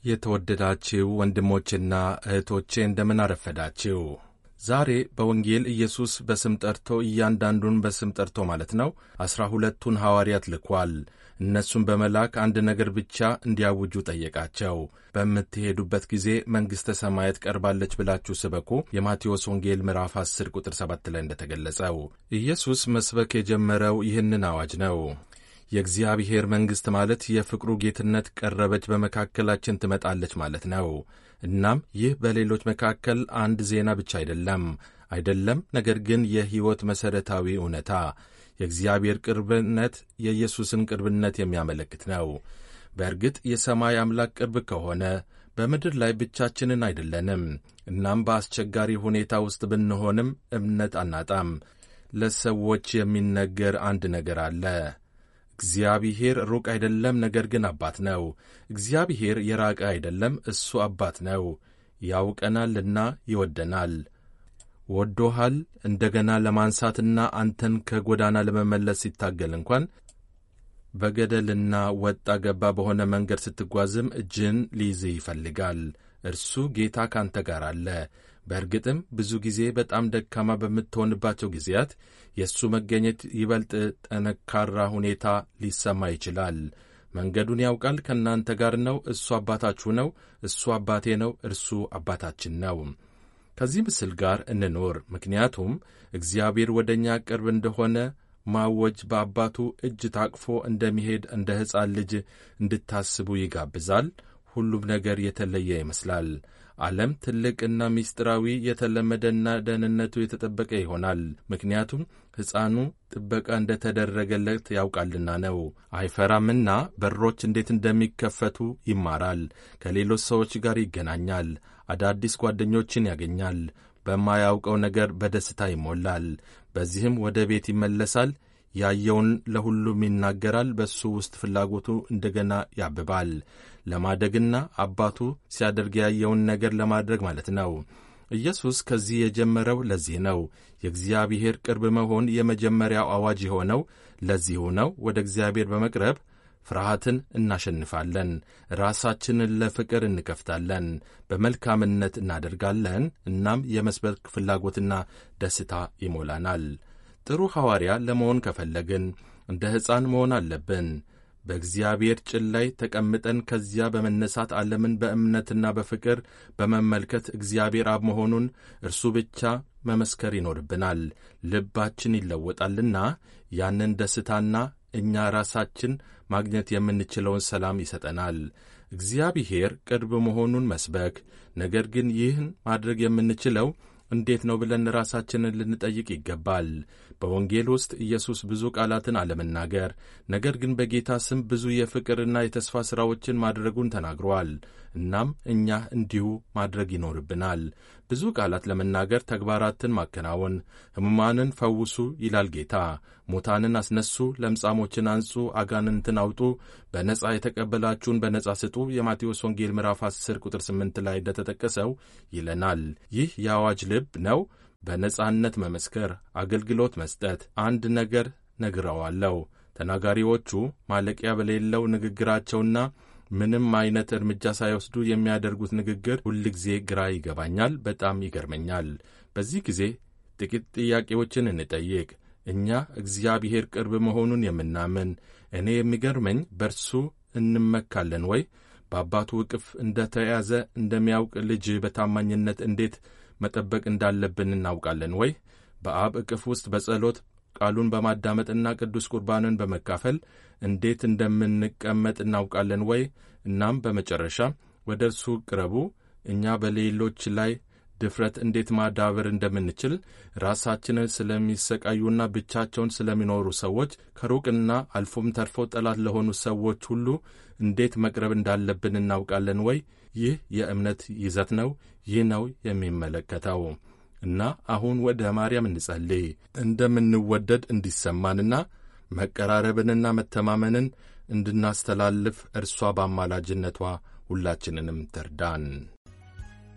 የተወደዳችሁ ወንድሞችና እህቶቼ እንደምን አረፈዳችሁ። ዛሬ በወንጌል ኢየሱስ በስም ጠርቶ እያንዳንዱን በስም ጠርቶ ማለት ነው ዐሥራ ሁለቱን ሐዋርያት ልኳል። እነሱም በመላክ አንድ ነገር ብቻ እንዲያውጁ ጠየቃቸው። በምትሄዱበት ጊዜ መንግሥተ ሰማያት ቀርባለች ብላችሁ ስበኩ። የማቴዎስ ወንጌል ምዕራፍ 10 ቁጥር 7 ላይ እንደተገለጸው ኢየሱስ መስበክ የጀመረው ይህንን አዋጅ ነው። የእግዚአብሔር መንግሥት ማለት የፍቅሩ ጌትነት ቀረበች፣ በመካከላችን ትመጣለች ማለት ነው። እናም ይህ በሌሎች መካከል አንድ ዜና ብቻ አይደለም አይደለም፣ ነገር ግን የሕይወት መሠረታዊ እውነታ የእግዚአብሔር ቅርብነት የኢየሱስን ቅርብነት የሚያመለክት ነው። በእርግጥ የሰማይ አምላክ ቅርብ ከሆነ በምድር ላይ ብቻችንን አይደለንም። እናም በአስቸጋሪ ሁኔታ ውስጥ ብንሆንም እምነት አናጣም። ለሰዎች የሚነገር አንድ ነገር አለ። እግዚአብሔር ሩቅ አይደለም፣ ነገር ግን አባት ነው። እግዚአብሔር የራቀ አይደለም፣ እሱ አባት ነው። ያውቀናልና ይወደናል። ወዶሃል እንደገና ለማንሳትና አንተን ከጎዳና ለመመለስ ሲታገል እንኳን በገደልና ወጣ ገባ በሆነ መንገድ ስትጓዝም እጅን ሊይዝህ ይፈልጋል። እርሱ ጌታ ካንተ ጋር አለ። በእርግጥም ብዙ ጊዜ በጣም ደካማ በምትሆንባቸው ጊዜያት የእሱ መገኘት ይበልጥ ጠነካራ ሁኔታ ሊሰማ ይችላል። መንገዱን ያውቃል፣ ከእናንተ ጋር ነው። እሱ አባታችሁ ነው። እሱ አባቴ ነው። እርሱ አባታችን ነው። ከዚህ ምስል ጋር እንኖር። ምክንያቱም እግዚአብሔር ወደ እኛ ቅርብ እንደሆነ ማወጅ በአባቱ እጅ ታቅፎ እንደሚሄድ እንደ ሕፃን ልጅ እንድታስቡ ይጋብዛል። ሁሉም ነገር የተለየ ይመስላል። ዓለም ትልቅና ምስጢራዊ የተለመደና ደህንነቱ የተጠበቀ ይሆናል። ምክንያቱም ሕፃኑ ጥበቃ እንደተደረገለት ያውቃልና ነው። አይፈራምና በሮች እንዴት እንደሚከፈቱ ይማራል። ከሌሎች ሰዎች ጋር ይገናኛል። አዳዲስ ጓደኞችን ያገኛል። በማያውቀው ነገር በደስታ ይሞላል። በዚህም ወደ ቤት ይመለሳል። ያየውን ለሁሉም ይናገራል። በእሱ ውስጥ ፍላጎቱ እንደገና ያብባል። ለማደግና አባቱ ሲያደርግ ያየውን ነገር ለማድረግ ማለት ነው። ኢየሱስ ከዚህ የጀመረው ለዚህ ነው። የእግዚአብሔር ቅርብ መሆን የመጀመሪያው አዋጅ የሆነው ለዚሁ ነው። ወደ እግዚአብሔር በመቅረብ ፍርሃትን እናሸንፋለን። ራሳችንን ለፍቅር እንከፍታለን። በመልካምነት እናደርጋለን። እናም የመስበክ ፍላጎትና ደስታ ይሞላናል። ጥሩ ሐዋርያ ለመሆን ከፈለግን እንደ ሕፃን መሆን አለብን። በእግዚአብሔር ጭን ላይ ተቀምጠን ከዚያ በመነሳት ዓለምን በእምነትና በፍቅር በመመልከት እግዚአብሔር አብ መሆኑን እርሱ ብቻ መመስከር ይኖርብናል። ልባችን ይለወጣልና ያንን ደስታና እኛ ራሳችን ማግኘት የምንችለውን ሰላም ይሰጠናል። እግዚአብሔር ቅርብ መሆኑን መስበክ። ነገር ግን ይህን ማድረግ የምንችለው እንዴት ነው ብለን ራሳችንን ልንጠይቅ ይገባል። በወንጌል ውስጥ ኢየሱስ ብዙ ቃላትን አለመናገር፣ ነገር ግን በጌታ ስም ብዙ የፍቅርና የተስፋ ሥራዎችን ማድረጉን ተናግሯል። እናም እኛ እንዲሁ ማድረግ ይኖርብናል። ብዙ ቃላት ለመናገር ተግባራትን ማከናወን። ሕሙማንን ፈውሱ ይላል ጌታ። ሙታንን አስነሱ፣ ለምጻሞችን አንጹ፣ አጋንንትን አውጡ፣ በነጻ የተቀበላችሁን በነጻ ስጡ የማቴዎስ ወንጌል ምዕራፍ 10 ቁጥር 8 ላይ እንደተጠቀሰው ይለናል። ይህ የአዋጅ ልብ ነው። በነጻነት መመስከር፣ አገልግሎት መስጠት። አንድ ነገር ነግረዋለሁ። ተናጋሪዎቹ ማለቂያ በሌለው ንግግራቸውና ምንም አይነት እርምጃ ሳይወስዱ የሚያደርጉት ንግግር ሁልጊዜ ግራ ይገባኛል፣ በጣም ይገርመኛል። በዚህ ጊዜ ጥቂት ጥያቄዎችን እንጠይቅ። እኛ እግዚአብሔር ቅርብ መሆኑን የምናምን እኔ የሚገርመኝ በርሱ እንመካለን ወይ? በአባቱ እቅፍ እንደ ተያዘ እንደሚያውቅ ልጅ በታማኝነት እንዴት መጠበቅ እንዳለብን እናውቃለን ወይ? በአብ እቅፍ ውስጥ በጸሎት ቃሉን በማዳመጥና ቅዱስ ቁርባንን በመካፈል እንዴት እንደምንቀመጥ እናውቃለን ወይ? እናም በመጨረሻ ወደ እርሱ ቅረቡ። እኛ በሌሎች ላይ ድፍረት እንዴት ማዳበር እንደምንችል ራሳችንን ስለሚሰቃዩና ብቻቸውን ስለሚኖሩ ሰዎች ከሩቅና አልፎም ተርፎ ጠላት ለሆኑ ሰዎች ሁሉ እንዴት መቅረብ እንዳለብን እናውቃለን ወይ? ይህ የእምነት ይዘት ነው። ይህ ነው የሚመለከተው እና አሁን ወደ ማርያም እንጸልይ እንደምንወደድ እንዲሰማንና መቀራረብንና መተማመንን እንድናስተላልፍ እርሷ በአማላጅነቷ ሁላችንንም ትርዳን።